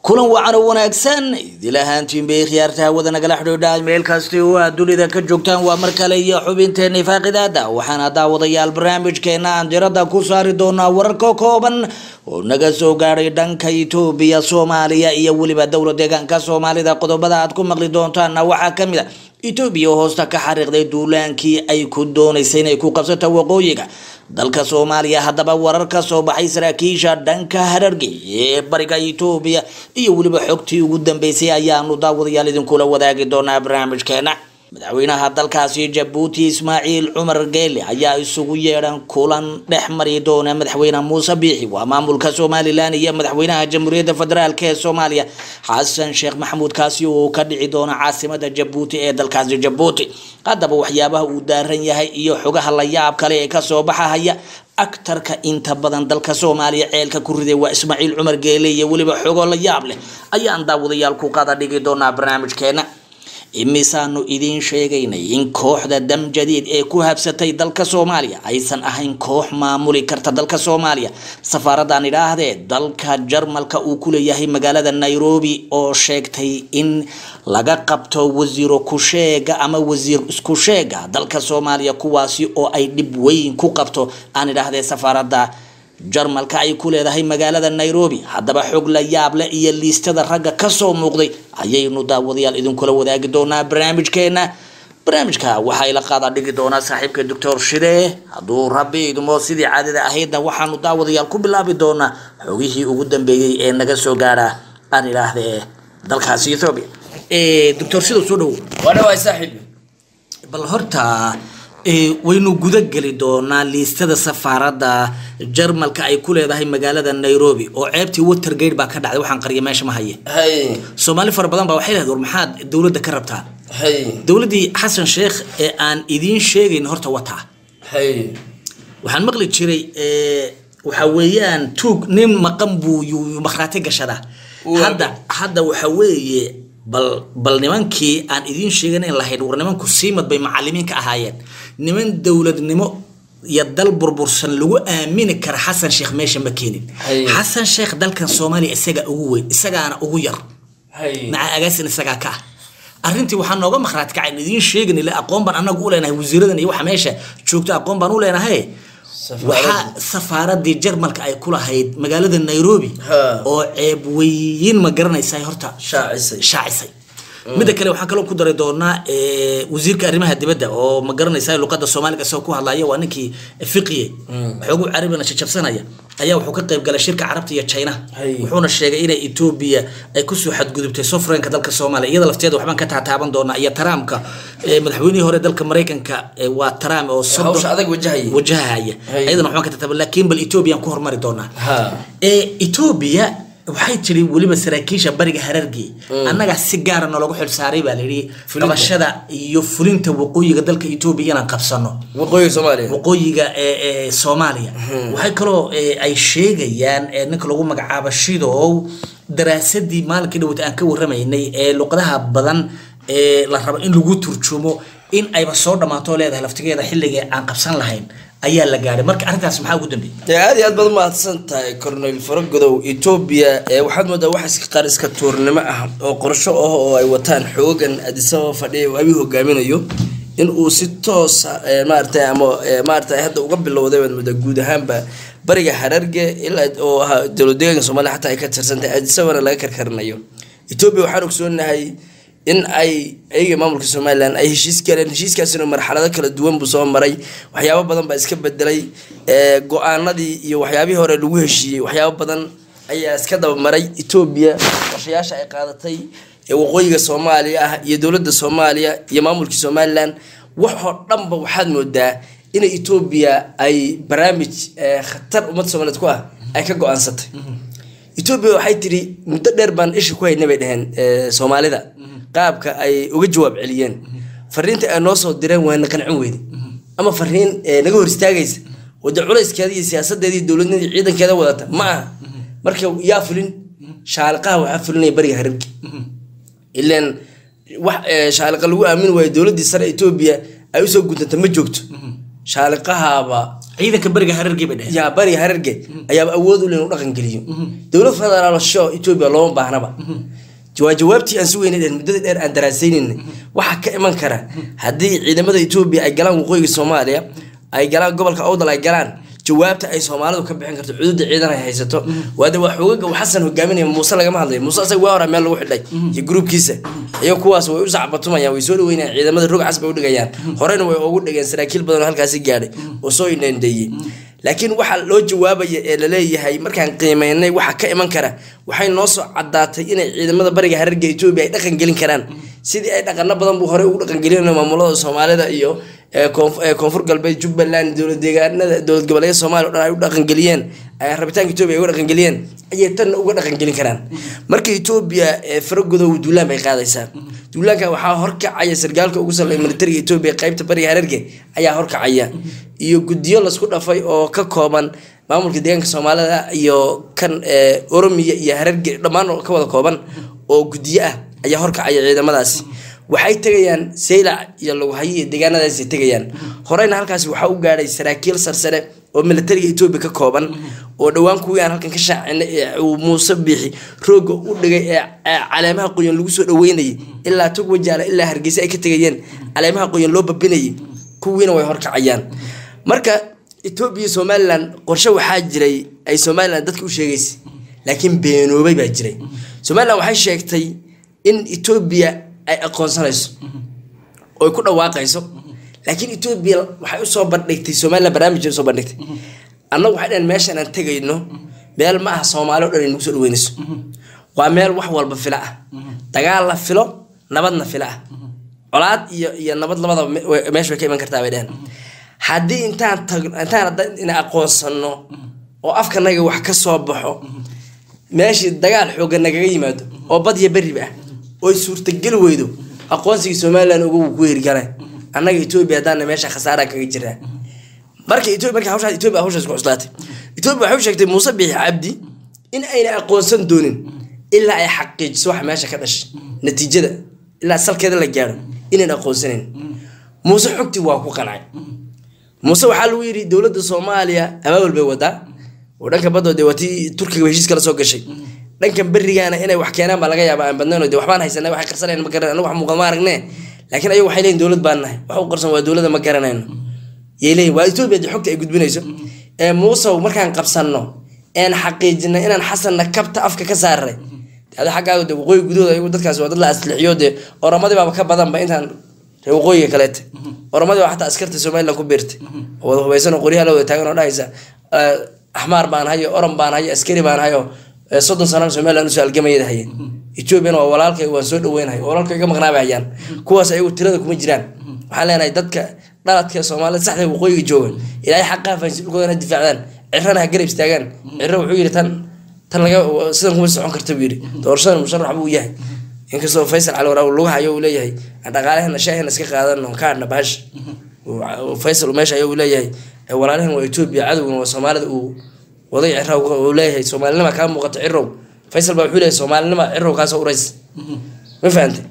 kulan wacan oo wanaagsan idil ahaantiin bay khiyaarta hawada nagala xidhiidha meel kasti oo aad dunida ka joogtaan waa mar kale iyo xubinteena faaqidaada waxaana daawadayaal barnaamijkeena aan diradda ku saari doonaa wararka kooban oo naga soo gaadhay dhanka itoobiya soomaaliya iyo weliba dowla deegaanka soomaalida qodobada aad ku maqli doontaana waxaa kamid a etoobiya oo hoosta ka xariiqday duulaankii ay ku doonaysay inay ku qabsato waqooyiga dalka soomaaliya haddaba warar ka soo baxay saraakiisha dhanka hararge ee bariga etoobiya iyo weliba xogtii ugu dambeysay ayaanu daawadayaal idinkula wadaagi doonaa barnaamijkeena madaxweynaha dalkaasi jabuuti ismaaciil cumar geele ayaa isugu yeedhan kulan dhex mari doona madaxweyne muuse biixi waa maamulka somalilan iyo madaxweynaha jamhuuriyadda federaalk ee soomaaliya xasan sheekh maxamuud kaasi oo ka dhici doona caasimada jabuuti ee dalkaasi jabuuti haddaba waxyaabaha uu daaran yahay iyo xogaha la yaab kale ee kasoo baxahaya aktarka inta badan dalka soomaaliya ceelka ku riday waa ismaaciil cumar geele iyo weliba xogo la yaab leh ayaan daawadayaal ku qada dhigi doonaa barnaamijkeena imisaanu idiin sheegaynay in kooxda dam jadiid ee ku habsatay dalka soomaaliya aysan ahayn koox maamuli karta dalka soomaaliya safaaradan idhaahdee dalka jarmalka uu ku leeyahay magaalada nairobi oo sheegtay in laga qabto wasiiro kusheega ama wasiir isku sheega dalka soomaaliya kuwaasi oo ay dhib weyn ku qabto aan idhaahdee safaarada jarmalka ay ku leedahay magaalada nairobi haddaba xog la yaab leh iyo liistada ragga kasoo muuqday ayaynu daawadayaal idinkula wadaagi doonaa barnaamijkeena barnaamijka waxaa ila qaada dhigi doonaa saaxiibka doctor shide hadduu rabbi idmo sidii caadada ahaydna waxaanu daawadayaal ku bilaabi doonaa xogihii ugu dambeeyey ee naga soo gaara aan idhaahdee dalkaasi ethoobia doctor shide soo dhawo wadhawaay saaxiib bal horta waynu guda geli doonaa liistada safaarada jarmalka ay ku leedahay magaalada nairobi oo ceebtii watergate baa ka dhacday waxaan qariya meesha ma haye hay soomaali fara badan baa waxay lehed war maxaad dowladda ka rabtaa hay dowladdii xasan sheekh ee aan idiin sheegayn horta wataa hay waxaan maqli jiray waxa weeyaan tuug nin maqan buu yuu makhraati gashadaa Waa. hadda hadda waxa weeye bal bal nimankii aan idiin sheeganayn lahayn war nimanku siimad bay macalimiin ka ahaayeen niman dowladnimo iyo dal burbursan lagu aamini kara xasan sheekh meesha ma keenin Hay. xasan sheekh dalkan soomaaliya isaga ugu weyn isagaana ugu yar hay maca agaasin isagaa ka ah arrintii waxaa nooga makhraati kacay idiin sheegan ile aqoon baan anagu u leenahay wasiiradan iyo waxa meesha joogto aqoon baan u leenahay waxaa safaaradii jarmalka ay ku lahayd magaalada nairobi Ha. oo ceeb weyn ma garanaysaa horta shaacisay shaacisay midda kale waxaan kaloo ku dari doonaa eh, wasiirka arrimaha dibadda oo ma garanaysaa luqada soomaaliga isagoo ku hadlaya waa ninkii fiqiye xoogu carabina jajabsanaya ayaa wuxuu ka qayb galay shirka carabta iyo china Hay. wuxuuna sheegay inay etoobiya ay kusoo xadgudubtay sofreenka dalka soomaaliya iyada lafteeda waxbaan ka taataaban doonaa iyo taraamka eh, madaxweynihii hore dalka maraykanka eh, waa taraam oo soddon- hawsha adag wajahaya wajahaya Hay. ayadana waxbaan ka taataaban laakiin bal etoobiya aan ku hormari doonaa ha ee etoobiya waxay tiri weliba saraakiisha bariga harargey annaga si gaara nologu xilsaaray baa layidhi Fulinta. qabashada iyo fulinta waqooyiga dalka etoobiya inaan qabsano waqooyiga soomaaliya waqooyiga ee ee soomaaliya waxay kaloo ee, ay sheegayaan ee, ninka lagu magacaabo shidow daraasadii maalinkii dhawata aan ka waramaynay ee luqadaha badan ee la rabo in lagu turjumo in ayba soo dhammaato leedahay laftigeeda xilliga aan qabsan lahayn ayaa la gaadhay marka arrintaas maxaa ugu dambeeyey dee aad iyo aad baad mahadsan tahay cornel faragodow etoobiya ee waxaad moodaa wax iska qaar iska tuurnimo ah oo qorsho ah oo ay wataan xoogan adisababa fadhiya oo abi hogaaminayo in uu si toosa ee, maaragtay ama ee, maaragtay hadda uga bilowday baad moodaa guud ahaanba bariga hararge ilaa oo ahaa dowlad deegaanka soomaaliya xataa ay ka tirsantahay adisababana laga karkarinayo etoobiya waxaan ogsoonahay in ay ayaga maamulka somalilan ay heshiis galeen heshiiskaasina marxalado kala duwan buu soo maray waxyaabo badan baa iska bedelay ee, go-aanadii iyo waxyaabihii hore lagu heshiiyey waxyaabo badan ayaa iska dabamaray etoobiya qorshayaasha ay qaadatay ee waqooyiga soomaaliya ah iyo dowladda soomaaliya iyo maamulkii somalilan waxoo dhanba waxaad moodaa in etoobiya ay barnaamij ee, khatar ummadda soomaaliyeed ku ah ay ka go-aansatay etoobiya waxay tiri muddo dheer baan isha ku haynay bay dhaheen ee, soomaalida qaabka ay uga jawaab celiyeen fariinta ay noo soo direen waana qancin weyde ama fariin ee, naga hor istaagaysa oo dee culayskeeda iyo siyaasadeeda iyo dowladnida iyo ciidankeeda wadata ma aha marka yaa fulin shaaliqaha waxaa fulinaya bariga harabki ilaan wax ee, shaaliqa lagu aamin waayo dowladii sare etoobiya ay usoo guntanta ma joogto shaaliqahaaba ciidanka beriga harargii bay dheheen yaa bariga hararge ayaaba awood u leh inuu dhaqan geliyo dowlad federaalsho etoobiya looma baahnaba waa jawaabtii aan si weyna dheer muddada dheer aan daraasaynaynay waxaa ka iman kara haddii ciidamada etoobiya ay galaan waqooyiga soomaaliya ay galaan gobolka awdal ay galaan jawaabta ay soomaalidu ka bixin karto xuduudda ciidan ay haysato waade waa xoogaga uu xasan hogaaminaya muuse lagama hadlayo muuse asaga waa hora meel lagu xidhay iyo gruubkiisa iyo kuwaas way u sacbatumayaan way soo dhaweynayaan ciidamada rog cas bay u dhigayaan horena way ugu dhigeen saraakiil badan oo halkaasi gaadhay oo soo indhandeeyey laakiin waxaa loo jawaabaya ee laleeyahay markaan qiimeynay waxa ka iman kara waxay noo soo cadaatay inay ciidamada bariga hararga etoobiya ay dhaqan gelin karaan sidii ay dhaqano badan buu horey ugu dhaqangelin maamulada soomaalida iyo ee koonf- ee koonfur galbeed jubbaland dowlad deegaanada dowlad goboleedyada soomaaliya o dhan ay u dhaqangeliyeen ay rabitaanka etoobiya ay uga dhaqangeliyeen ayay tanna uga dhaqangelin karaan marka etoobiya ee faragodow duulaan bay qaadaysaa duulaanka waxaa horkacaya sargaalka ugu sarreeya militariga etoobiya qaybta bariga hararge ayaa horkacaya iyo guddiyo lasku dhafay oo ka kooban maamulka deegaanka soomaalida iyo kan ee, oromiya iyo hararge dhammaan oo ka wada kooban oo guddiyo ah ayaa horkacaya ciidamadaasi waxay tegayaan saylac iyo laguhayo iyo deegaanadaasay tegayaan horeyna halkaasi waxaa u gaadhay saraakiil sarsare oo militariga etoobiya ka kooban oo dhowaan kuwii aan halkan ka shaacinay ee uu muuse biixi rooga u dhigay ee ee caleemaha qoyan lagu soo dhaweynayay ilaa tog wajaala ilaa hargeysa ay ka tegayeen caleemaha qoyan loo babinayay kuwiina way horkacayaan marka etoobiya iyo somalilan qorshe waxaa jiray ay somalilan dadka u sheegaysay laakiin beenoobay baa jiray somalilan waxay sheegtay in etoobiya ay aqoonsanayso oo ay ku dhawaaqayso laakiin etoobiya waxay usoo bandhigtay somalilan barnaamij usoo bandhigtay annagu waxay dhaheen meeshan aan tegayno meel ma aha soomaali o dhan ay nagu soo dhaweynayso waa meel wax walba fila ah dagaal la filo nabadna fila ah colaad iyo iyo nabad labadaba me- way- meesha way ka iman kartaa bay dheheen haddii intaan tag intaan hadda ina aqoonsano oo afkanaga wax ka soo baxo meeshii dagaal xoogan nagaga yimaado oo badya beriba ah oy suurtageli weydo aqoonsigii somalilan uga wuu ku hirgala annaga etoobiya haddaana meesha khasaara kaga jiraa marka etoobiya marka hawshaas etoobiya hawshaas ku cuslaatay etoobiya waxay u sheegtay muuse biixi cabdi in ayna aqoonsan doonin ilaa ay xaqiijiso waxa meesha ka dhashay natiijada ilaa salkeeda la gaaro inayn aqoonsanayn muuse xogtii waa ku qancay muuse waxaa lagu yidhi dowladda soomaaliya abaabul bay wadaa oo dhanka badoo dee waa tii turkiga heshiis kala soo gashay dhankan berigaana inay wax keenaan baa laga yaaba aan badnayn oo dee waxbaan haysanay waxay qarsanayn ma garanay anagu wax muuqda ma aragne laakiin ayagu waxay leeyihin dowlad baan nahay wax u qarsan waa dowladda ma garanayno yay leeyihin waa etoobiya dee xogta ay gudbinayso ee muusow markaan qabsanno een xaqiijinay inaan xasanna kabta afka ka saaray ada xaggaaga de waqooyi gudahooda ayagu dadkaas waa dad la aslixiyo dee oramadii baaba ka badanba intaan reer waqooyiga kaleete oramadii baa xataa askarta somaliland ku biirtay oo wada hubaysan oo qoryaha la wada taagan oo dhahaysa eh, axmaar baan hayo oran baan hayo askari baan hayo eh, soddon sanana somaliland usoo algamayada haye ethoobiana waa walaalkay waan soo dhaweynahay oo walaalkay iga maqnaaba hayaan kuwaas ayagu tirada kuma jiraan waxaan leenahay dadka dhaladka soomaalida saxda waqooyiga jooga ilaahay xaqaa fahansi dhulkooda ha difaacdaan cirana ha garab istaagaan ciro wuxuu yidhi tan tan laga sidan kuma socon karta buu yidhi doorashada musharax buu yahay inkastoo faysal cali waraab lugaha ayuu leeyahay aan dhaqaalahena shaahina iska qaadano kaadhna bahash Uu- faysal meesha ayuu leeyahay "Eh, walaalahan waa etoobiya cadowgana waa soomaalida uu waday ciraw uu leeyahay soomaalinima kaa muuqato cirow faysal baa wuxuu leeyahay soomaalinima cirow kaasoo urays ma fahantay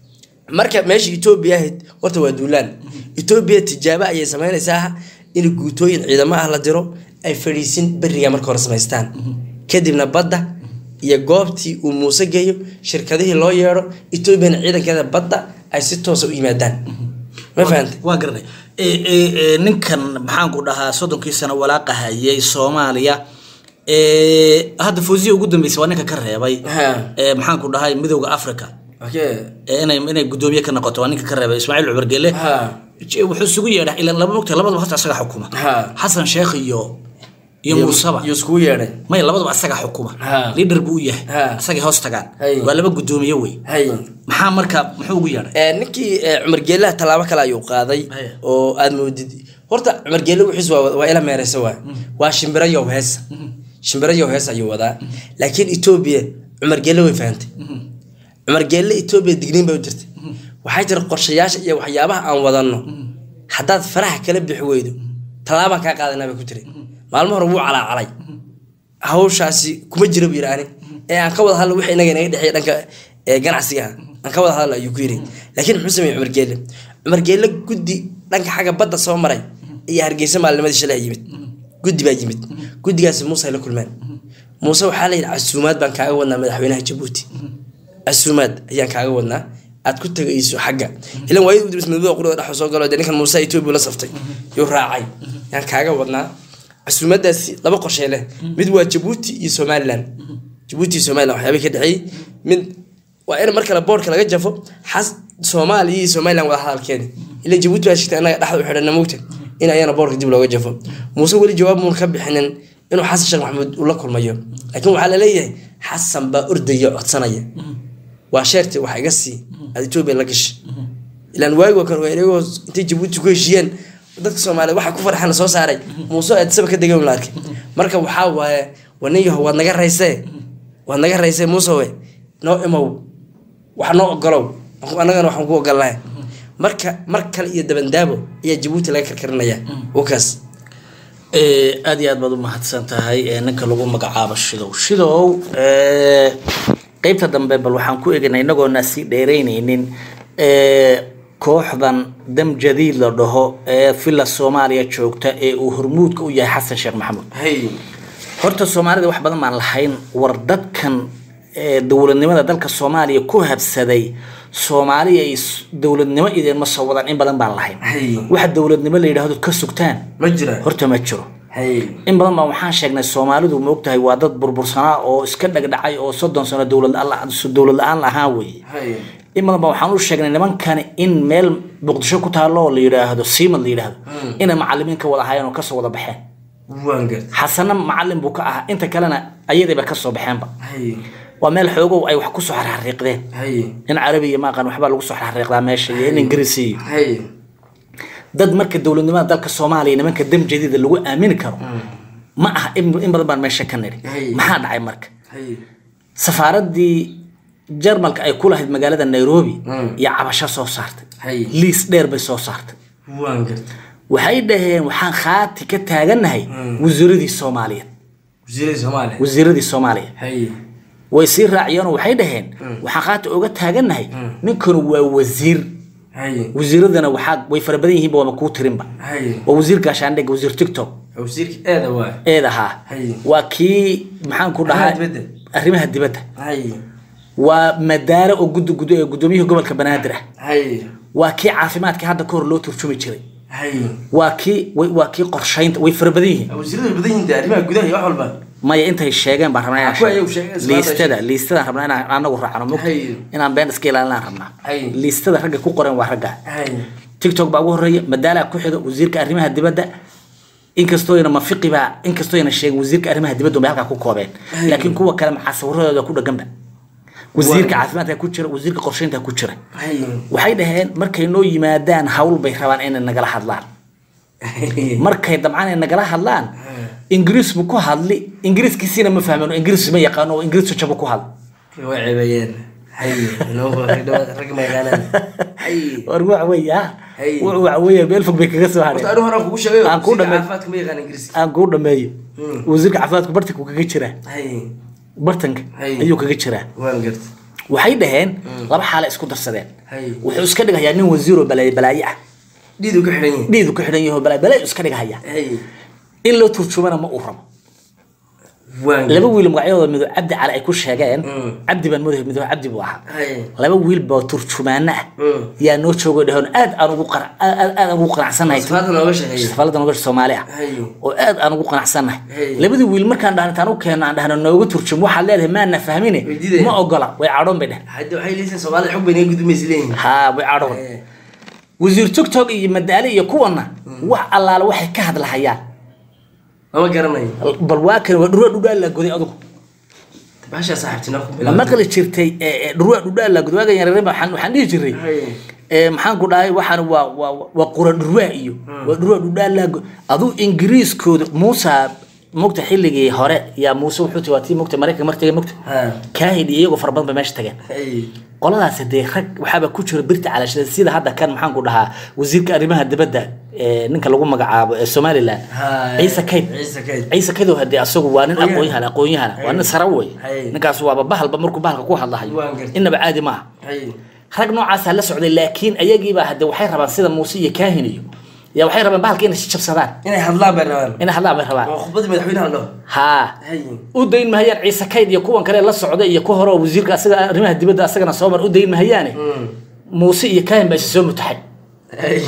marka meesha etoobiya ahayd horta waa duulaan etoobiya tijaabo ayay sameynaysaa in guutooyin ciidamo ah la diro ay fadhiisin beriga marka hore samaystaan kadibna badda iyo goobtii uu muuse geeyo shirkadihii loo yeedho etoobiyana ciidankeeda badda ay si toosa u yimaadaan ma fahantay waa garanay E- e- e, ninkan maxaan ku dhahaa soddonkii sano walaaqa hayay soomaaliya E, hadda fawziya ugu dambeysay waa ninka ka reebay Ha. E, maxaan ku dhahay midowda africa okay E, inay inay gudoomiye ka noqoto waa ninka ka reebay ismaaciil cumar gele ha Je- wuxuu isugu yeedha ilaa laba mogta labadaba hasta asaga xukuma Ha. xasan sheekh iyo iyo muusaba iyo iskugu yeedhay maya labadaba asaga xukuma Ha. liidhar buu u yahay Ha. asagay hoos tagaan Hay. waa laba gudoomiye wey hay maxaa marka muxuu ugu yeedhay Eh, ninkii eh, cumar geelaha tallaabo kale ayuu qaaday Haya. oo aad moodid horta cumar geele wixiis waa waa ila meereysa waa waa shimbiro yow heesa shimbiro yow hees ayuu wadaa laakiin etoobiya cumar geele way fahantay cumar geelle etoobiya digniin bay u jirtay waxaa jira qorshayaasha iyo waxyaabaha aan wadanno haddaad faraha kala bixi weydo tallaabaan kaa qaadanaa bay ku tiri maalmo hore wuu calaacalay hawshaasi kuma jira buu yidhi ani ee aan ka wada hadla wixii inaga inaga dhexeeya dhanka ee ganacsiga ah aan ka wada hadla ayuu ku yidhi laakiin muxuu sameeyey cumar geelle cumar geelle guddi dhanka xagga badda soo maray iyo hargeysa maalinimadii shalay yimid guddi baa yimid guddigaasi muuse ay la kulmeen muuse waxaa la yidhi casuumaad baan kaaga wadnaa madaxweynaha jabuuti casuumaad ayaan kaaga wadnaa aad ku tegayso xagga ilan waayad udibis midmada qurada dhex soo galo dee ninkan muuse etoobiya la saftay yuu raacay yaan kaaga wadnaa casuumaadaasi laba qorshay leh mid waa jabuuti iyo somalilan jabuuti iyo somalilan waxyaabay ka dhexeeyey mid waa in mar kale boorka laga jafo xas soomaaliya iyo somalilan wada hadalkeeda ila jabuuti baa shigtay annaga dhexda u xidhana mogta in ayana boorka dib looga jafo muuse weli jawaab muun ka bixinin inuu xasan sheekh maxamuud uu la kulmayo laakiin waxaa laleeyahay xasan baa ordaya codsanaya waa sheerti wax iga sii aad etoobiya la gashay ilaan waagi waa kan wareegoo intay jabuuti ku heshiiyeen dadka soomaaliyeed waxa ku farxan soo saaray muuse aadisaba ka degan la arkay marka waxaa waaye waniyaho waad naga raysee waad naga raysee muusewe noo imow wax noo ogolow annagana waxaan ku ogolnahay marka mar kale iyo dabandaabo ayaa jabuuti laga karkarinaya wakaas aada iyo aad baad u mahadsan tahay ee ninka lagu magacaabo shidow shidow ee, qeybta dambe bal waxaan ku egnay inagoona sii dheereyneynin ee, kooxdan dam jadiid la dhaho ee villa soomaaliya joogta ee uu hormuudka u yahay xasan sheekh maxamuud hay horta soomaalida wax badan baan lahayn war dadkan ee, dowladnimada dalka soomaaliya ku habsaday soomaaliya ay s- dowladnimo idinma soo wadaan in badan baan lahayn Hay. waxa dowladnimo la yidhaahdo ka sugtaan ma jira horta ma jiro hay in badan baa waxaan sheegnay soomaalidu ma ogtahay waa dad burbursanaa oo iska dhagdhacay oo soddon sano dowlad la- dowlad la-aan lahaan weeye hay in badan baa waxaan u sheegnay nimankani in meel muqdisho ku taalo oo la yidhaahdo siimad la yidhaahdo inay macalimiin ka wada hayeen oo kasoo wada baxeen waan garta xasana macalin buu ka ahaa inta kalena ayadiiba kasoo baxeenba hay waa meel xoogow ay wax kusoo xarxariiqdeen hay in carabiya maaqan waxbaa lagu soo xarxariiqdaa meesha iyo in ingiriisi iyo hay dad marka dowladnimada dalka soomaaliya nimanka dam jadiida lagu aamini karo ma aha in in badan baan meesha ka nidhi Hay. maxaa dhacay marka hay safaaradii jarmalka ay ku lahayd magaalada nairobi Mm. iyo cabasho soo saartay Hay. liis dheer bay soo saartay waan garta waxay dhaheen waxaan khaati ka taagannahay wasiiradii soomaaliyeed wasiirada soomaaliya wasiiradii soomaaliya hay way sii raaciyeenoo waxay dhaheen waxaan khaati oga taagannahay ninkanu waa wasiir hay wasiiradana waxaa way fara badan yihiinba waama kuu tirinba hay waa wasiir gaashaandhig wasiir tiktok wasiirka eeda waa eed ahaa Hay. waa kii maxaan ku dhahaa Arrimaha dibadda. arrimaha dibadda hay waa madaare oo gud gud ee gudoomiyihii gobolka banaadir ah hay waa kii caafimaadka hadda ka hor loo turjumi jiray hay waa kii way- waa kii qorshaynta way fara badan yihiin wasiirada badan yihiin dee arrimaha gudaha iyo wax walba maya intay sheegeen baan rabnaa inaan Kuwa sheego. ayagu sheegeen, isla liistada hadda liistadaan rabnaa inaan anagu raacno mugta Hay. inaan been iska ilaalinaan rabnaa Hay. liistada ragga ku qoran waa ragga hay tiktok baa ugu horeeya madaalaa ku xiga wasiirka arrimaha dibadda inkastooyna mafiqi baa inkastooyna sheegin wasiirka arrimaha dibadda bay halkaa ku koobeen Hay. laakiin kuwa kale maxaa sawiradooda ku dhaganba wasiirka caafimaadka ku jira wasiirka qorsheynta ku jira hay waxay dhaheen markay noo yimaadaan hawl bay rabaan inay nagala hadlaan markay dabcan ay nagala hadlaan ingiriis buu ku hadli ingiriiskiisiina ma fahmeen oo ingiriis ma yaqaano oo ingiriis jabu ku hadli way ceebeeyeen hay inoo rag ma yaqaanaan hay war waxa weeye ah Hay. wuxuu waxa weeye meel fog bay kaga soo horta hadheen anigu horaan kugu sheegay Aan kuu dhamay- caafimaadka ma yaqaan ingiriiska aan kuu dhameeyo Hmm. wasiirka caafimaadku bartanka kaga jiraa hay bartanka Hay. ayuu kaga jiraa waan garta waxay dhaheen laba xaale isku darsadeen hay wuxuu iska dhigayaa nin wasiir oo balaayo balaayo ah dhiidu ka xidhan yihiin dhiidu ku xidhan yaho balaayo balaayo iska dhigahaya hay in loo turjumana ma uu rabo waan laba wiil magacyadooda mido cabdi cali ay ku sheegeen Mm. cabdi baan moodaya mido cabdi buu ahaa hay laba wiil baa turjumaano ah Mm. yaa noo joogo dhaheen aad aan ugu qana- aad aad aan ugu qanacsanahay sifaada nooga sheekeeya safaalada nogasha soomaali ah hay oo aad aan ugu qanacsannahay Hey. labadii wiil markaan dhahan intaan u keeno aan dhahno nooga turjum waxaad leedahay maana fahmine Way diidayaan. ma ogola way cadhoon bay dheh hadda waxay leeyihiin soomaalida xog bay naga gudmaysa leeyihiin haa way cadhoon Hay. wasiir tiktok iyo madaale iyo kuwana wax allaale waxay ka hadlahayaan lama garanayo bal waa kan waa dhurwaa dhudhaa la goday adugu baashaa saaxiibtinaa ku ma bilaabay maqli jirtay ee, ee, dhurwaa dhudhaa la goday waagan yareere waxaan waxaan dhihi jiray Hay. ee, maxaan ku dhahay waxaan waa waa waa qura dhurwaa iyo waa dhurwaa dhudhaa la go aduu ingiriiskooda muusa mugta xilligii hore yaa muuse wuxuu ti waa tii mugta maraykanka martiga mugta Ha. kaahid iyo iyagoo fara badan bay meesha tageen hay qoladaasi dee rag waxaaba ku jira birta calashada sida hadda kan maxaan ku dhahaa wasiirka arrimaha dibadda ee ninka lagu magacaabo ee somaliland Ha, ciise kayd ciise kayd ciise kayd oo hadee asagu waa nin Aqoonyahan. aqoonyahan aqoonyahan waa nin sara wey Hay. ninkaas waaba bahalba markuu bahalka ku hadlahayo Waan gartay. inaba caadi maaha hay rag noocaasaa la socday laakiin ayagiibaa hade waxay rabaan sida muuse iyo kaahin iyo yaa waxay rabeen bahalka inay jabsadaan inay hadlaan bay rabaan inay hadlaan bay rabaan oo khudbadii madaxweynaha dhaho haa hay u dayn mahayaan ciise kayd iyo kuwan kale la socda iyo ku hore oo wasiirka asaga arrimaha dibadda asagana soo mar u dayn mahayaane muuse iyo kaahin baa isa soo mutaxay hay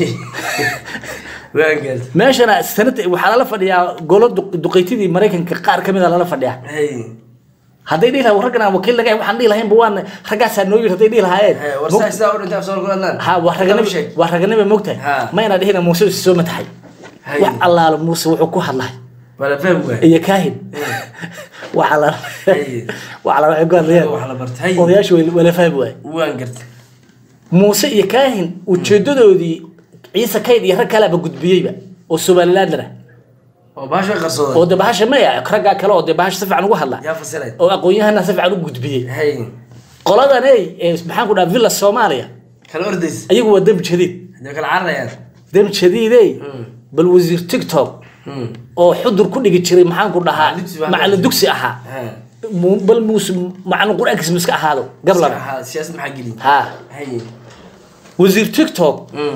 waan gartay meeshana sanada waxaa lala fadhiyaa golo duq- duqeytidii maraykanka qaar ka mid a lala fadhiyaa hay hadday dhihi lahaa raggan aan wakiil laga waxaan dhihi lahaynba waan raggaasaa noo yiri hadday dhihi lahaayeen hay war saa sidaa u dhintay afsoor ku hadlaan ha waa raganimo sheeg waa raganimo mogtahay Ha. ma inaa dhihina muuse isa soo mataxay Hay. wax allaalo muuse wuxuu ku hadlay wala faham waay iyo kaahin waxa la Hay. waxa la waxay ku hadlayaan wax la bartay odayaashu way- wala fahmi waay waan gartay muuse iyo kaahin ujeedadoodii ciise kayd iyo rag kaleba gudbiyeyba oo somalilandana oo baasha qarsooday oo de bahasha maya raggaa kale oo de bahasha si fiican ugu hadla yaa fasiray oo aqoon-yahana si fiican u gudbiyey hay qoladan ey ee maxaan ku dhaha villa soomaaliya kala ordays ayagu waa dembi jadiid hadee kala cararayaan dembi jadiidey bal wasiir tiktok oo xudur ku dhigi jiray maxaan ku dhahaa Macallin dugsi baa- macallin dugsi ahaa ha mu- bal muuse macallin qur-aankiisa miska ahaado gablaba ha siyaasad maxaa geli ha hay wasiir tiktok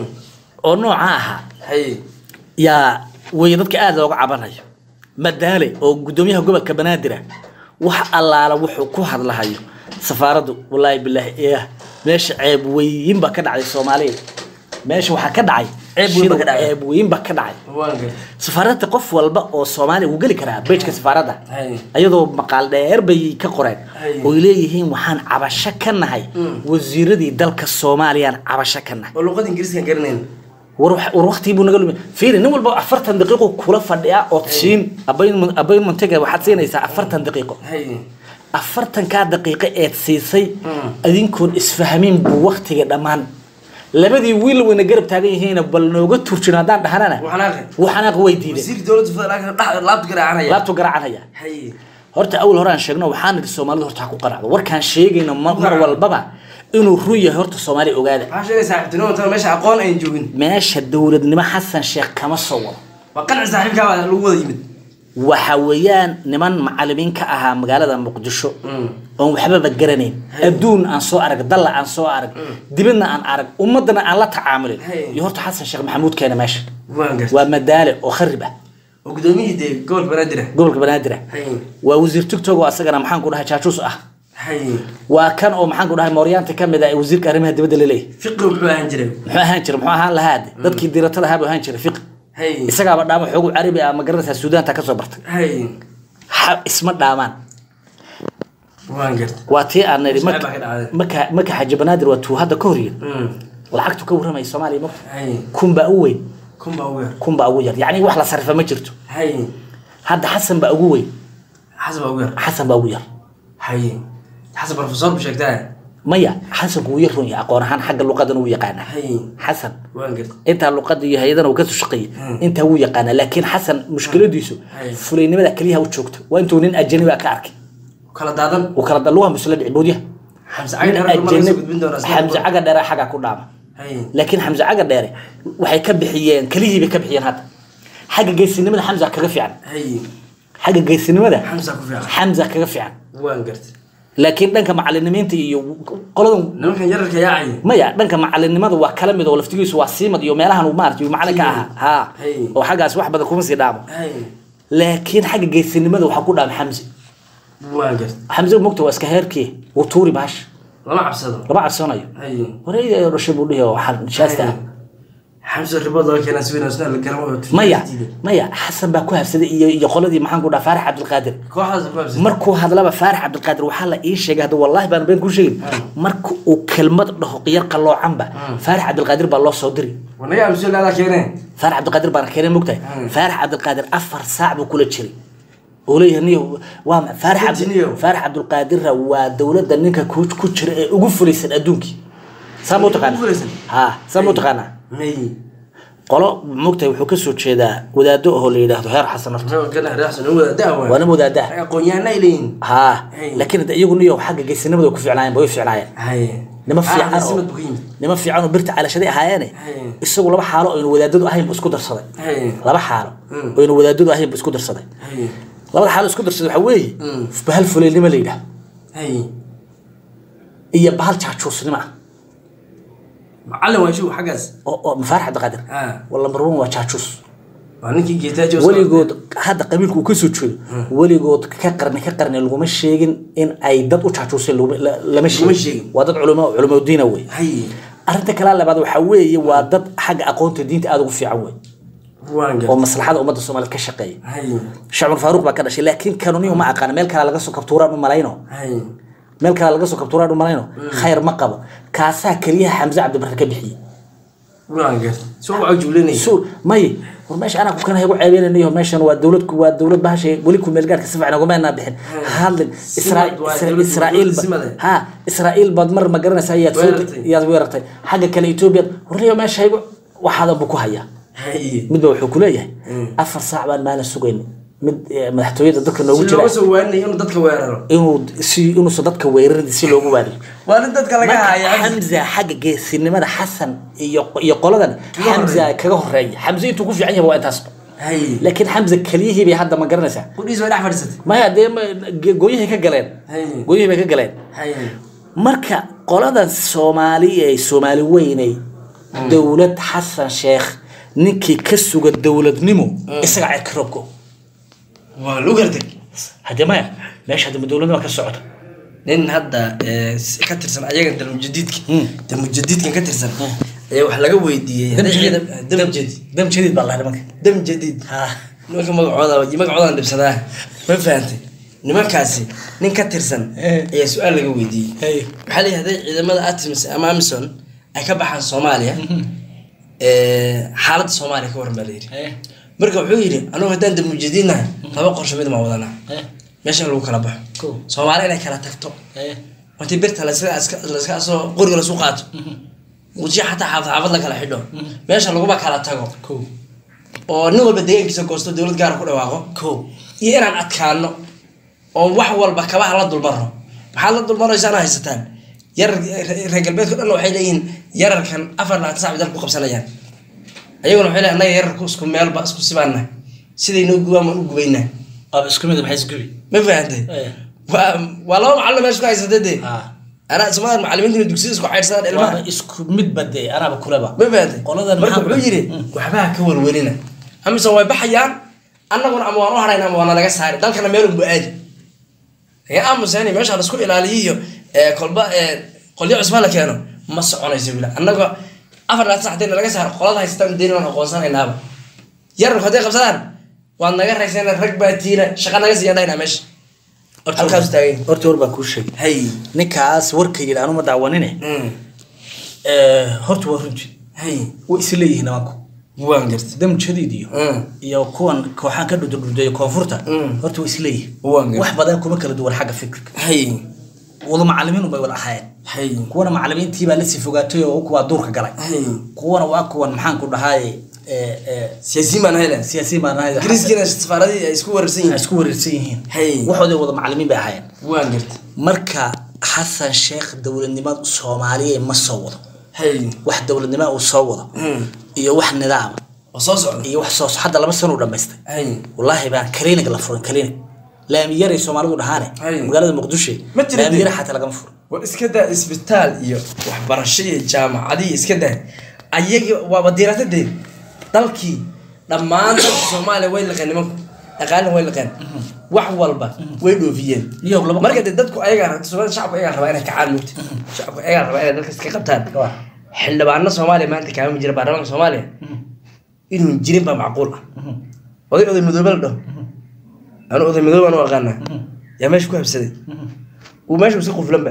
oo nooca ahaa hay yaa way dadka aada looga cabanayo madaale oo gudoomiyaha gobolka banaadir ah wax allaala wuxuu ku hadlahayo safaaraddu wallaahi bilaahi eh meesha ceeb weyn baa ka dhacday soomaaliya meesha waxaa ka dhacay Ceeb weyn baa ka dhacday. ceeb weyn baa ka dhacay waan gartay safaaradda qof walba oo soomaaliya wuu geli karaa bejka safaaradda Hay. iyadoo maqaal dheer bay ka qoreen Hay. oy leeyihiin waxaan cabasho ka nahay wasiiradii dalka soomaaliyaan cabasho ka nahay oo luqada ingiriiskan garanayn war wax- war waqtigii buu naga lumi fiiri nin walba afartan daqiiqo kula fadhiyaa ood siin appointment- appointmentiga waxaad siinaysaa afartan daqiiqo hay afartankaa daqiiqo eed siisay adinkoon isfahmin buu waqtiga dhammaan labadii wiil wayna garab taagan yihiin bal nooga turjino haddaan dhahanana waxanaaqi waxanaaq way diiday wasiirka dowladda federaalka dhex laabta garaacanaya laabtu garacanaya hay horta awal hore aan sheegno waxaan idhi soomaalidu horta ha ku qanacdo warkaan sheegayno mar mar walbaba inuu run yahay horta soomaaliya ogaada maxaa sheegay saaxiibtinimo intaan meesha aqoon ayn joogin meesha dowladnimo xasan sheekh kama soo wado waa qanci saaxiibkaa baa lagu wada yimid waxa weeyaan niman macalimiin ka ahaa magaalada muqdisho oon waxbaba garanayn adduun aan soo arag dalla aan soo arag dibadna aan arag ummadana aan la tacaamulin Hey. iyo horta xasan sheekh maxamuud keena meesha waan gartay waa madaale oo kharib ah oo gudoomiyihii dee gobolka banaadir ah gobolka banaadir ah hay waa wasiir tigtog oo asagana maxaan ku dhahay jaajuus ah hay waa kan oo maxaan ku dhahay mooryaanta ka mid ah ee wasiirka arrimaha dibadda laleeyahay fiqigu muxuu ahaan jiray muxuu ahaan jiray muxuu ahaan lahaa de dadkii diratada ahaa buu ahaan jiray fiqi hay isagaaba dhaamo xoogu carabi ah ma garanaysaa suudaanta ka soo bartay hay Ha- isma dhaamaan waan gartay waa tii aan nidhi Saaxiib baa ka dhacday. maka maka xaji banaadir waa tuu hadda ka horyin Mm. lacagtu ka warramaya soomaaliya ma hay kun baa u weyn kun baa ugu yar kun baa ugu yar yacni wax la sarrifa ma jirto hay hadda xasan baa ugu weyn xasan baa ugu yar xasan baa ugu yar hay xasan professor bu sheegtaa maya xasanku wuu yar run yahay aqoon ahaan xagga luqadan wuu yaqaanaa hay xasan waan gartay intaa luqada iyo hay-adana uu kasoo shaqeeyey intaa wuu yaqaanaa laakiin xasan mushkiladiisu Hay. fulaynimada keliyaha u joogto waa intuu nin ajanibi ah ka arkay kala daadan uu kala daluha musla dhici boodyaha xamse cagdheer marka ma laga soo gudbin doonaa sida xamse caga dheere xaggaa ku dhaama hay laakiin xamse caga dheere waxay ka bixiyeen kelihii bay ka bixiyeen hadda xagga geysinimada xamsa kaga fiican hay xagga geysinimada xamsa ku fiican xamsa kaga fiican waan gartay laakiin dhanka macalinimiinta iyo qoladan nimankan yararka yaacay maya dhanka macalinimada waa kala mid oo laftigiisu waa siimad iyo meelahan uu maaragtay uu macalin ka ahaa ha Hey. oo xaggaas wax badan kuma sii dhaamo hay laakiin xagga geysinimada waxaa ku dhaama xamse waan gartay xamse mogta waa iska heerkii wuu tuuri baash lama cabsado lama cabsanayo hay wareyda dhashay buu dhihi oo waxaan nijaasta ah xamse ribood laga keenaa si weyn oo la garamo oo maya maya xasan baa ku habsaday iyo iyo qoladii maxaan ku dhaha faarax cabdilqaadir kooxdaas ku habsatay markuu hadlaba faarax cabdilqaadir waxaa la ii sheegay hadda wallahi baan been ku sheegin marka uu kelmad dhaho qiyar qaloocanba faarax cabdilqaadir baa loo soo diri wanaga amsi laadaa keeneen faarax cabdilqaadir baana keenay mogtahay faarax cabdilqaadir afar saac buu kula jiray oo leeyahay niyo waa ma- faarax cabdi- Fitiniyo. faarax cabdilqaadirra waa dowladda ninka ku ku jira ee ugu fulaysan adduunkii saa ma u taqaanaa Ugu fulaysan? ha saa ma u taqaanaa may qolo mogtahay wuxuu ka soo jeedaa wadaado ahoo la yidhaahdo heer xasan horta muxuu kana reexsan u wada daawa waana wadaadaa aqoon-yahana ay leeyihin ها Hey. لكن انت iyagu niyo xagga geysinimada way ku fiicnaayeen bay u fiicnaayeen hay nima fiican oo simad buu ka yimid nima fiican oo birta calashadii ahaayeene Hey. isagu laba xaalo oo aynu wadaadadu ahayn buu isku darsaday hay laba xaalo Mm. oo aynu wadaadadu ahayn buu isku darsaday hay labada xaalo isku darsaday waxaa weeye Mm. bahal fuleylnimo la yidhaah hay iyo bahal jaajuusnimo ah macallin waa shuu xaggaas oo oo mafaarax cabdiqaadir Ah. wala marwan waa jaajuus waa ninkii geetaajo weligood hadda qabiilku uu kasoo jeedo weligood ka qarni ka qarni laguma sheegin in ay dad u jaajuuseen laguma- la- lama sheegin sheegin. waa dad culimo culimo diina wey hay arrinta kale labaad waxaa weeye waa dad xagga aqoonta diinta aada ugu fiican wey waan oo gar maslaxada ummadda soomaaliyeed ka shaqeeya hay shacbul faaruq baa ka dhashay laakiin kanuniyo ma aqaana meel kale laga soo kabtuuraan u malayno hay meel kale laga soo kabtuuraan u malayno khayr ma qabo kaasaa keliyaha xamse cabdibarre ka bixiyey waan gar soo waa juulinay suul may war meesha anaa ku kana igu ceebeynanayo meeshan waa dowlad waa dowlad bahashay weli ku meel gaarka si fiican uguma aanaa bixin hadlin Israa- waa Isra- dowlad- israa'iil dowlad ba- simade. ha israa'iil baad mar ma garanaysaa yaad soo Weerartay. yaad weerartay xagga kale etoobiya warniyo meesha igu waxaadan buu ku hayaa hay midba wuxuu ku leeyahay afar saac baan maalin sugayn mid eh, madaxtooyada dadka noogu si jira looga soo waaninay inuu dadka weeraro inuu si inuusan dadka weerarin si loogu waadiyo waa nin dadka laga marka haya xamza xagga geesinimada xasan iyo iyo qoladan xamza kaga horeeya xamza intuu ku fiican yahay waa intaasba hay laakiin xamza keliyihii bay hadda ma garanaysaa qudhiis way dhex fadhiisatay maya dee ma- ge- gooyahay ka galeen Hay. gooyihii bay ka galeen hay marka qoladan soomaali ee soomaali weynay dowlad xasan sheekh ninkii ka suga dowladnimo isaga cirka roobko waa lagu gartay haddee maya meesha hadda ma dowladnimo ka socota nin hadda eh, si- ka tirsan ayagan dalmujadiidka dalmujadiidkan ka tirsan ayaa wax laga weydiiyey dam hadday jadiid ciidan- dam jadiid dam jadiid baa la nimanka dam jadiid ha nimanka magacooda magacoodan dhibsadaa ma fahantay nimankaasi nin ka tirsan Eh. ayaa su-aal laga weydiiyey Hey. waxaa leeyahay hadday ciidamada atimis ama amison ay ka baxaan soomaaliya eh, xaaladda soomaaliya ka waran baa layidhi marka wuxuu yidhi anugu haddaan dalmujadiidnahay laba qorsho mid ma wadanaa meesha lagu kala baxo Cool. soomaali inay kala tagto intii birta laska soo qoriga lasu qaato mujiya xataa xaafad xaafad la kala xidho meesha laguma kala tago ko oo nin walba deegaankiisa goosto dowlad gaara ku dhawaaqo ko iyo inaan adkaano oo wax walba kabaha la dulmaro maxaad la dulmaraysaan haysataan yarar reer galbeedka dhan waxay leeyihiin yararkan afar labaatan sac bay dalka ku qabsanayaan ayaguna waxay leeyihin annaga yararku isku meelba isku sibaana sidaynoo gubaan waan u gubaynaa aba isku mid maxay isgubi ma fahantay waa waa laba macallin meesha ku haysatay dee ha anaa ismadan macallimiinta dugsiyada isku xaydhsadaan ilmaha waaba isku mid bade anaaba kuleba ma fahantay Qoladan marka maxaa- wuxuu yidhi waxbaha ka welwelina amase way baxayaan annaguna ama waan u harayna ama waana laga saari dalkana meelunbu aadi laga aamuseen meesha laisku ilaaliyo iyo ee, kolba ee, qolyo cusba la keeno ma soconayso wila annagoo afar laatan sac hadii laga saaro qolada haystaan deeni waan aqoonsanaynaaba yararku hadday qabsadaan waad naga rayseen rag baa tiina shaqa naga siiya dhaynaa meesha halkaas taagay horta war baa kuu sheegay hay ninkaas warka yidhi anuma daawanine Mm. horta waa runti hay way is leeyihiin nimanku waan gartay dam jadiid iyo Mm. iyo kuwan kooxaan ka dhudurdhudeeyo koonfurta Mm. horta way is leeyihiin Waan gartay. wax badan kuma kala duwan xagga fikirka hay wada macalimiin unbay wada ahaayeen hay kuwana macalimiintii baa lasii fogaatay oo kuwaa duurka galay hay kuwana waa kuwan maxaan ku dhahay siyaasiyiin baan hayla siyaasiyiin baan ahay ingiriiskiina safaaradii ay isku wareersan ay yihiin isku wareersan yihiin Hey. waxooday wada macalimiin bay ahaayeen waan gartay marka xasan sheekh dowladnimada soomaaliya ma soo wado hay wax dowladnimo uu soo wado Mm. iyo wax nidaama oo soo socda iyo wax soo hadda laba sano u dhamaystay hay wallaahi baan klinig la furin klinig laamiyaray soomaalidu dhahaane Hay. magaalada muqdisho Ma jira laamiyara dee. xataa lagama furin war iska daa isbitaal iyo waxbarasho iyo jaamacadii iska daa ayagii waaba diirata dee dalkii dhammaan dalka soomaaliya way liqeen nimanku dhaqaalina way liqeen wax walba way dhoofiyeen Iyo laba- marka dee dadku ayagaa soomaalida shacabku ayagaa rabaa inay kacaan mugti shacabku ayagaa rabaa inay dalka iska qabtaan Waa. xildhibaano soomaaliya maanta kaama jira baarlamaanka soomaaliya inuu jirin baa macquul ah oday oday madoobe la dhaho anu oday madoobe aan u aqaanaa yaa meesha ku habsaday uu meesha iska quflanba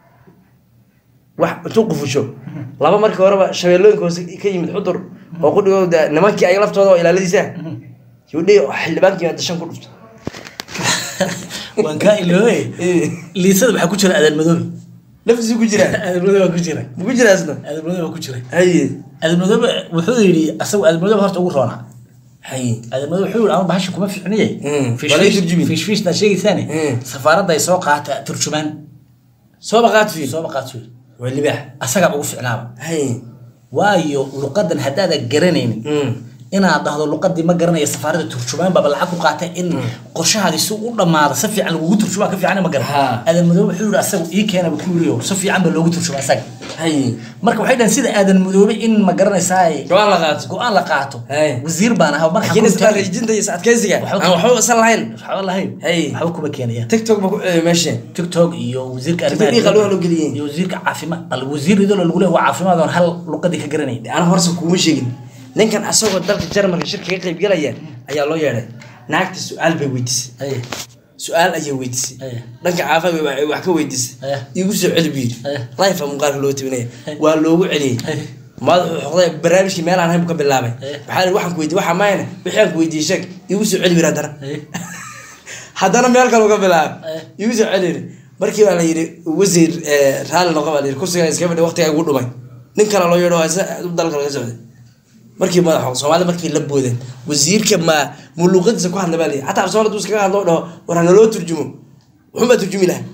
wax intuu qufusho laba markii horeba shabeellooyinka hoose ka yimid xudur oo qudhigooda nimankii ay laftooda oo ilaaladiisa yudhi xildhibaankii dashan ku dhufto waan kaa iloobe liisada maxaa ku jira adan madoobe laftiisu ku jiraa adan madoobe baa ku jira ma ku jiraasna adan madoobe baa ku jira haye adan madoobe wuxuu yidhi asagu adan madoobe horta ugu roonaa haye adan madoobe wuxuu yidhi ama bahasha kuma fiicniye Mm. Walay turjumin. fishfishna sheegaysaane Mm. safaaradda ay soo qaata turjumaan soo baqaadfi soo baqaatu waa libaax asagaa ugu fiicnaaba haye waayo luqadan haddaadan garanaynin Mm. inaad dhahdo luqadii ma garanaya safaarada turjumaan baaba lacag ku qaata in qorshahaadi si u dhamaado si fiican lagugu turjumaa ka fiican ma garan Ha. aadan madoobe wuxuu yihi asagu ii keena bu ku yiri si fiican ba loogu turjumaa asaga hay marka waxay dhahan sida aadan madoobe in ma garanaysaa go-aan la qaato go-aan la qaato Hey. wasiir baan ahaa marka laakiin isdhaqaajinta iyo is adkaysiga Waxba- aan waxba isan lahayn waxba lahayn Hey. waxba kuma keenayaan tiktok ba ku celiyay meesha tiktok iyo wasiirka TikTok ii qalooha loo geliyey. iyo wasiirka caafimaad al wasiir idoo lagu leeyahay waa caafimaad oon hal luqadii ka garanayn ana horse kuuma sheegin ninkan asagoo dalka jarmalka shirka ka qayb galaya ayaa loo yeedhay naagta su-aal bay weydiisay Hey. su-aal ayay weydiisay Aya. dhanka caafimaad bay wax ka weydiisay Aya. igu soo celi buu yidhi Aya. life a muuqaalka loo tabinaya Aya. waa loogu celiyey Aya. madaxuu xoqday barnaamijkii meel aan ahayn buu ka bilaabay Aya. waxaa la yidhi waxaan ku weydiiyey waxaa maayna wixii aan ku weydiiyey sheeg igu soo celi biri haddana Hey. haddana meel kale uga bilaabay Aya. igu soo celi yidhi markii baa la yidhi wasiir eh, raalli noqo baa la yidhi kursigaa iska fadhi waqtigaa igu dhumay nin kale loo yeedho isa dalka laga socday markii madax soomaalida markii la boodeen wasiirka ma mu luuqadiisa ku hadla baa layidhi xataa soomaalida uu iskaga hadlo dhaho war hanaloo turjumo wuxuun baa turjumi lahaa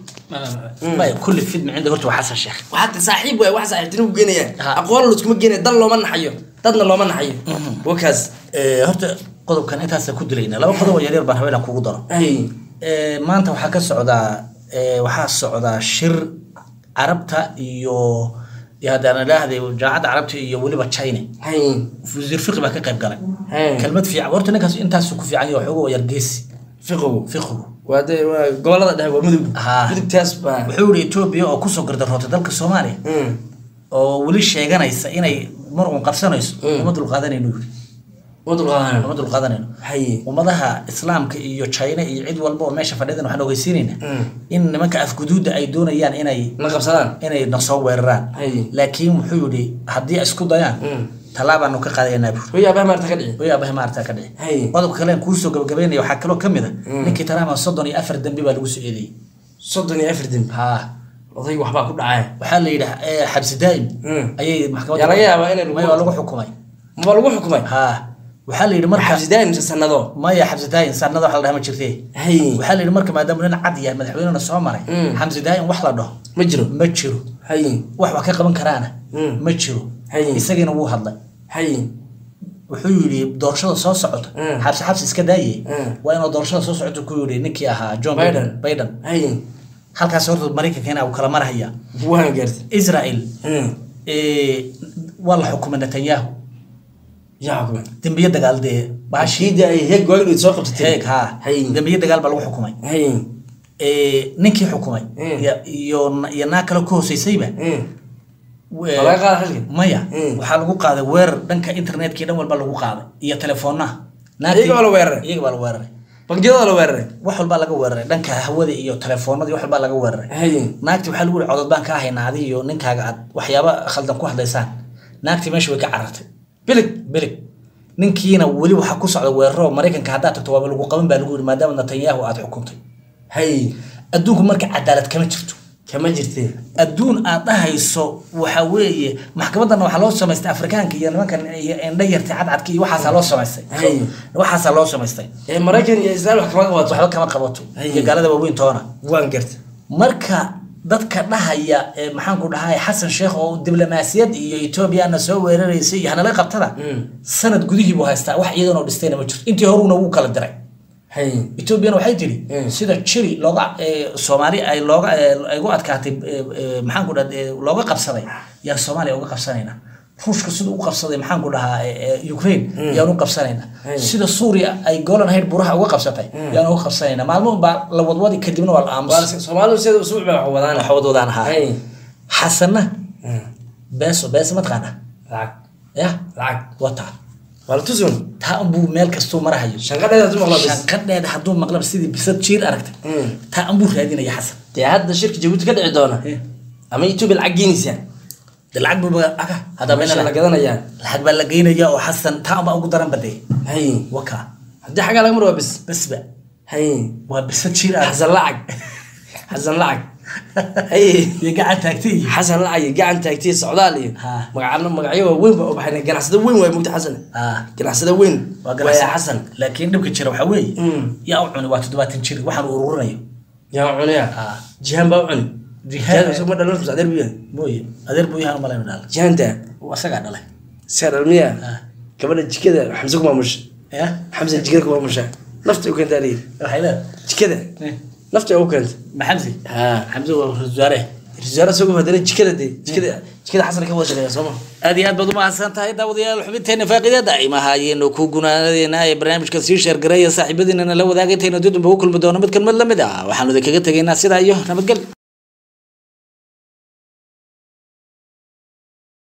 maya kulli fidmi cinda horta waa xasan sheekh waxaa saaxiib waay wax saaxiibtinimu geenayaan Ha. aqoon layskuma geenaya dal looma naxayo dadna looma naxayo wakaas Eh, horta qodobkan intaasa ku dilayna laba qodob oo yaryar baan haweenan kugu daro ay Eh, maanta waxaa ka socdaa eh, waxaa socdaa shir carabta iyo iyo haddaan idhaahday jaamacadda carabta iyo weliba china hay wasiir fiqi baa ka qayb galay Hey. kelmad fiican horta ninkaas intaasu ku fiican yahay waxooga yargeesi fiqigu fiqigu waa de waa gobolada dhexe waa mudug Ha. mudugtaas baa wuxuu yihi etoobiya oo kusoo gardarootay dalka soomaaliya Mm. oo weli sheeganaysa inay mar uun qabsanayso Mm. uma dulqaadanayno yiri ma dulqaadanayno uma dulqaadanayno hay ummadaha islaamka iyo china iyo cid walba oo meesha fadhidan waxaan ogeysiinaynaa Mm. in nimanka afguduudda ay doonayaan inay ma qabsadaan inay na soo weeraraan Hay. laakiin wuxuu yihi haddii ay isku dayaan Mm. tallaabaanu ka qaadayanaa buuri hoy aabaha maarta ka dhici way aabahay maarata ka dhici Hay. qodobka kale aan kuusoo gabagabeynaya waxaa kaloo ka mid a ninkii taraama soddon iyo afar dembi baa lagu soo eedeeyey soddon iyo afar dembi ha odayga waxbaa ku dhacaya waxaa la yidhi eh, xabsi daa'im Mm. ayay maxkamadda yaa laga yaabaa inay lagu- maya waa lagu xukumay maba lagu xukumay ha waxaa la yidhi marka xabsi daa'im mise sanado maya xabsi daa'im sanada wax la dhaha ma jirte hay waxaa la yidhi marka maadaama nin cad yahay madaxweynena soo maray Mm. xamsi daa'im wax la dhaho ma jiro ma jiro hay wax wax ka qaban karaana Mm. ma jiro Hay. isagiina wuu hadlay hay wuxuu yidhi doorashada soo socota Mm. xabsi xabsi iska daaye Mm. waa inuu doorashada soo socota ku yidhi ninkii ahaa john Biden. biden hay halkaas horta maraykankeena uu kala marhaya waan gaartay israel Mm. eh, waa la xukumay netanyahu yaa xukumay dembiye dagaal dee baashii shiida ay heeg waagdhood soo qabsatay heeg ha hay dembiye dagaal baa lagu xukumay hay Eh, ninkii xukumay Mm. iyo- iyo iyo naag kale ku hooseysayba Mm. we- Ma laga qaaday xilka? maya Mm. waxaa lagu qaaday weerar dhanka internetkii dhan walba lagu qaaday iyo teleefoonaha Iyaga baa la weeraray? iyaga baa la weeraray bangiyada la weeraray wax walbaa laga weeraray dhanka hawada iyo telefoonadii wax walbaa laga weeraray hay naagti waxaa lagu yihi codod baan kaa haynaa adi iyo ninkaaga aad waxyaaba khaldan ku hadlaysaan naagtii meesha way ka carartay bilig bilig ninkiina weli waxaa ku socda weeraro maraykanka haddaad tagto waaba lagu qaban baa lagu yihi maadaama netanyahu aad xukuntay hay adduunku marka cadaalad kama jirto kama jirtee adduun aad dhahayso waxa weeye maxkamaddana waxaa loo samaystay afrikaanka iyo nimankan iyo indha yartay cadcadka iyo waxaasaa loo samaystay Hay. waxaasaa loo samaystay ee maraykan iyo israel wax kama qabato waxba kama qabato Hay. iyo gaalada waaweyn toona waan gartay marka dadka dhahaya ee maxaanku dhahay xasan sheekh oo diblomaasiyad iyo etoobiyana soo weeraraysay iyo hanala qabtada Mm. sanad gudihii buu haystaa wax iyadan oo dhistayna ma jirto intii horuna wuu kala diray hay etoobiyana waxay tiri Mm. sida jiri looga ee, soomaali ay looga ee, ay ugu adkaatay ee, ee, maxaan ku dhaha looga qabsaday yaan soomaaliya uga qabsanayna ruushka sida u qabsaday maxaan ku dhahaa ee, ee, ukraine yaan u qabsanayna Mm. sida suuriya ay golan hayd buraha uga qabsatay yaan uga qabsanayna maalmo baa la wadwadi kadibna waa la aamusa waa soomaalidu sida usbuuc baa wax wadaan waxwadwadaan ahaa hay xasanna Mm. beeso beeso mataqaana lacag ya lacag wata waa la tusun taa unbuu meel kastuu marahayo shanqadheeda tu maqla bis shanqadheeda hadduu maqlaba sidii bisad jiir aragtay Mm. taa unbuu raadinaya xasan dee hadda shirka jabuuti ka dhici doona Eh. ama etoobiya lacag geenaysaa de lacag buu aga hadda meesha la meesha gadanayaa lacag baa la geynaya oo xasan taa unbaa ugu daran badee hay waka haddii xaggaa laga mar waa bis basba hay waa bisad jiir arag xasan lacag xasan lacag hay iyo gacan taagtay iyo xasan lacag iyo gacan taagtiya socdaal iyo Ha. magacano magacyo waa weyn baa u baxayna ganacsada weyn waay mugta xasan Ah. ganacsada weyn waa waaya ganacsi xasan laakiin dhibka jira waxaa weeye Mm. yaa u cuni waa toddobaatan jir waxaan uu ururinayo yaa cunaya Ah. jihaan baa u cuni Jihaan. jihaan isaguma dhalan mise adeer buu yahay mooye adeer buu yahan umalaynu dhaal jihaanta asagaa dhalay iska dhalmiya Ah. gabadha jikada xamse ku maamusha ya xamse jikada ku maamusha nafta u keenta alihi waxay leedahay jikada nafta u keenta ma xamsi ha xamsi waa ra-iisul wasaare risaalo isagoo hadana jikada de jikada jikada xasan ka wada shaqeeya sooma aad iyo aad baad umahadsan tahay daawadayaal xubinteena faaqidada imaha ayaynu ku gunaanadeena ee barnaamijka sii sheergareeya saaxiibadiinana la wadaagay intaynu dudunba u kulmi doono mid kalmad lamid ah waxaanu idinkaga tegaynaa sidaa iyo nabadgel